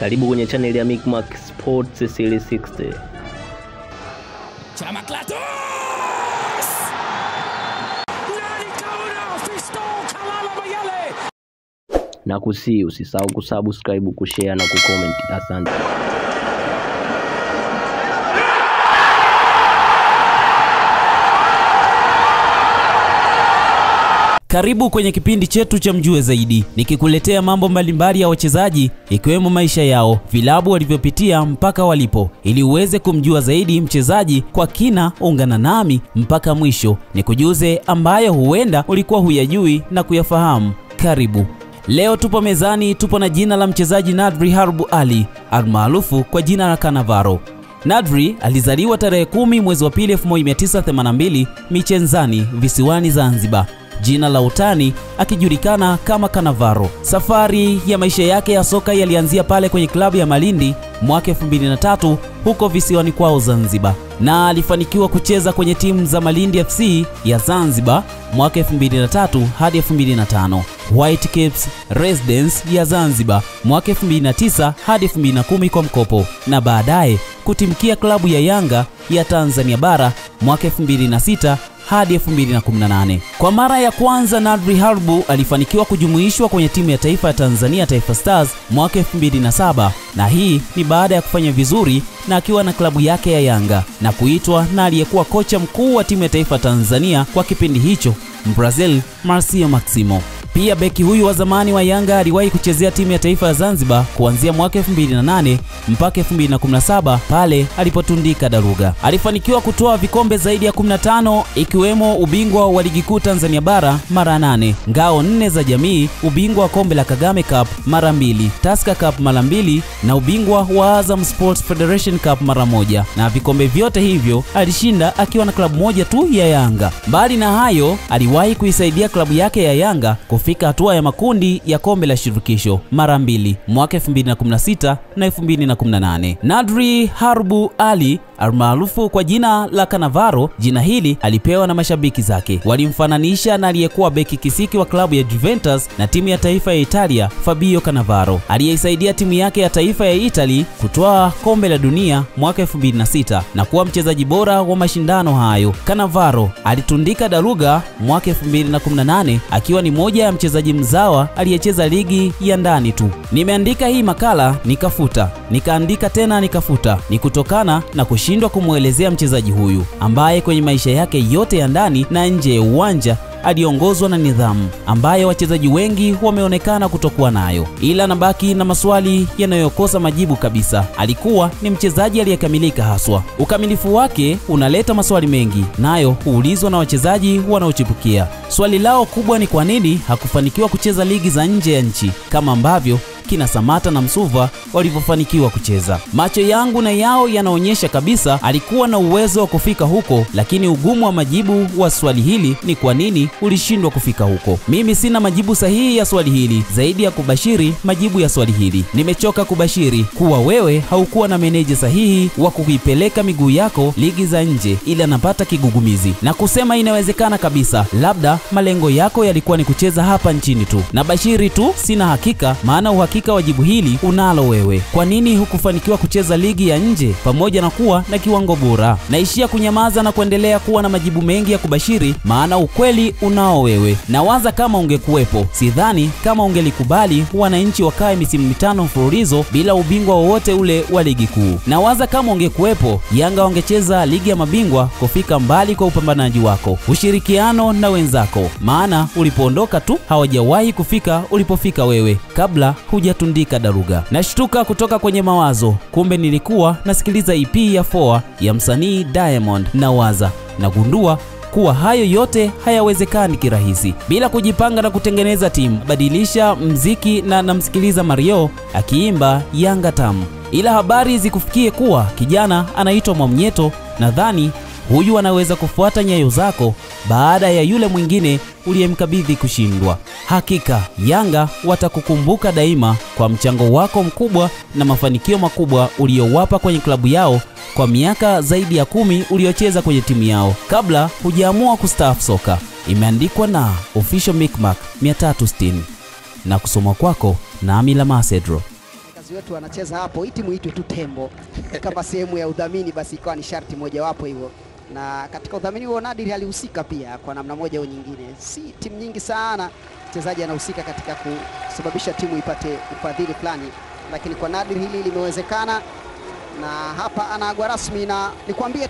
Karibu kwenye channel ya Micmac Sports 360. Chama Klatos! Nani kaona Fiston Kalala Mayele! Na kusi usisahau kusubscribe, kushare na kucomment. Asante. Karibu kwenye kipindi chetu cha Mjue Zaidi, nikikuletea mambo mbalimbali ya wachezaji ikiwemo maisha yao, vilabu walivyopitia mpaka walipo, ili uweze kumjua zaidi mchezaji kwa kina. Ungana nami mpaka mwisho, nikujuze ambayo huenda ulikuwa huyajui na kuyafahamu. Karibu. Leo tupo mezani, tupo na jina la mchezaji Nadri Harbu Ali almaarufu kwa jina la Kanavaro. Nadri alizaliwa tarehe kumi mwezi wa pili 1982 Michenzani visiwani Zanzibar jina la utani akijulikana kama Kanavaro. Safari ya maisha yake ya soka yalianzia pale kwenye klabu ya Malindi mwaka 2003 huko visiwani kwao Zanzibar, na alifanikiwa kucheza kwenye timu za Malindi FC ya Zanzibar mwaka 2003 hadi 2005, White Caps Residence ya Zanzibar mwaka 2009 hadi 2010 kwa mkopo, na baadaye kutimkia klabu ya Yanga ya Tanzania bara mwaka 2006 hadi 2018. Kwa mara ya kwanza Nadri Harbu alifanikiwa kujumuishwa kwenye timu ya taifa ya Tanzania Taifa Stars mwaka 2007, na hii ni baada ya kufanya vizuri na akiwa na klabu yake ya Yanga na kuitwa na aliyekuwa kocha mkuu wa timu ya taifa Tanzania kwa kipindi hicho Brazil Marcio Maximo. Pia beki huyu wa zamani wa Yanga aliwahi kuchezea timu ya taifa ya Zanzibar kuanzia mwaka 2008 mpaka 2017 pale alipotundika daruga. Alifanikiwa kutoa vikombe zaidi ya 15 ikiwemo ubingwa wa ligi kuu Tanzania bara mara 8, ngao nne za jamii, ubingwa wa kombe la Kagame Cup mara mbili, Tusker Cup mara mbili na ubingwa wa Azam Sports Federation Cup mara moja, na vikombe vyote hivyo alishinda akiwa na klabu moja tu ya Yanga. Mbali na hayo, aliwahi kuisaidia klabu yake ya Yanga kufika hatua ya makundi ya kombe la shirikisho mara mbili mwaka 2016 na 2018. Nadri Harbu Ali almaarufu kwa jina la Kanavaro. Jina hili alipewa na mashabiki zake, walimfananisha na aliyekuwa beki kisiki wa klabu ya Juventus na timu ya taifa ya Italia Fabio Cannavaro, aliyeisaidia timu yake ya taifa ya Italy kutoa kombe la dunia mwaka 2006 na kuwa mchezaji bora wa mashindano hayo. Cannavaro alitundika daruga mwaka 2018 akiwa ni moja ya mchezaji mzawa aliyecheza ligi ya ndani tu. Nimeandika hii makala nikafuta, nikaandika tena nikafuta, ni kutokana na kushindwa kumwelezea mchezaji huyu ambaye kwenye maisha yake yote ya ndani na nje ya uwanja aliongozwa na nidhamu ambayo wachezaji wengi wameonekana kutokuwa nayo, ila nabaki na maswali yanayokosa majibu kabisa. Alikuwa ni mchezaji aliyekamilika haswa. Ukamilifu wake unaleta maswali mengi, nayo huulizwa na wachezaji wanaochipukia. Swali lao kubwa ni kwa nini hakufanikiwa kucheza ligi za nje ya nchi kama ambavyo kina Samata na Msuva walivyofanikiwa kucheza. Macho yangu na yao yanaonyesha kabisa alikuwa na uwezo wa kufika huko, lakini ugumu wa majibu wa swali hili ni kwa nini ulishindwa kufika huko. Mimi sina majibu sahihi ya swali hili zaidi ya kubashiri majibu ya swali hili. Nimechoka kubashiri kuwa wewe haukuwa na meneja sahihi wa kuipeleka miguu yako ligi za nje, ila napata kigugumizi na kusema inawezekana kabisa, labda malengo yako yalikuwa ni kucheza hapa nchini tu. Na bashiri tu, sina hakika, maana uhakika wa jibu hili unalo wewe. Kwa nini hukufanikiwa kucheza ligi ya nje pamoja na kuwa na kiwango bora? Naishia kunyamaza na kuendelea kuwa na majibu mengi ya kubashiri, maana ukweli unao wewe. Nawaza kama ungekuwepo, sidhani kama ungelikubali wananchi wakae misimu mitano mfululizo bila ubingwa wowote ule wa ligi kuu. Nawaza kama ungekuwepo, Yanga wangecheza ligi ya mabingwa kufika mbali kwa upambanaji wako, ushirikiano na wenzako, maana ulipoondoka tu hawajawahi kufika ulipofika wewe kabla hujatundika daruga. Nashtuka kutoka kwenye mawazo, kumbe nilikuwa nasikiliza EP ya Foa ya msanii Diamond. Nawaza nagundua kuwa hayo yote hayawezekani kirahisi bila kujipanga na kutengeneza timu. Badilisha mziki na namsikiliza Mario akiimba Yanga tamu, ila habari zikufikie kuwa kijana anaitwa Mwamnyeto. Nadhani huyu anaweza kufuata nyayo zako baada ya yule mwingine uliyemkabidhi kushindwa. Hakika Yanga watakukumbuka daima kwa mchango wako mkubwa na mafanikio makubwa uliyowapa kwenye klabu yao kwa miaka zaidi ya kumi uliocheza kwenye timu yao kabla hujaamua kustaafu soka. Imeandikwa na Official Micmac 360 na kusoma kwako na Amila Masedro. wachezaji wetu wanacheza hapo, hii timu itwe tu Tembo kama sehemu ya udhamini, basi ikawa ni sharti mojawapo hivyo. Na katika udhamini huo Nadir alihusika pia kwa namna moja au nyingine, si timu nyingi sana mchezaji anahusika katika kusababisha timu ipate ufadhili fulani, lakini kwa Nadir hili limewezekana, na hapa anaagwa rasmi, na nikwambie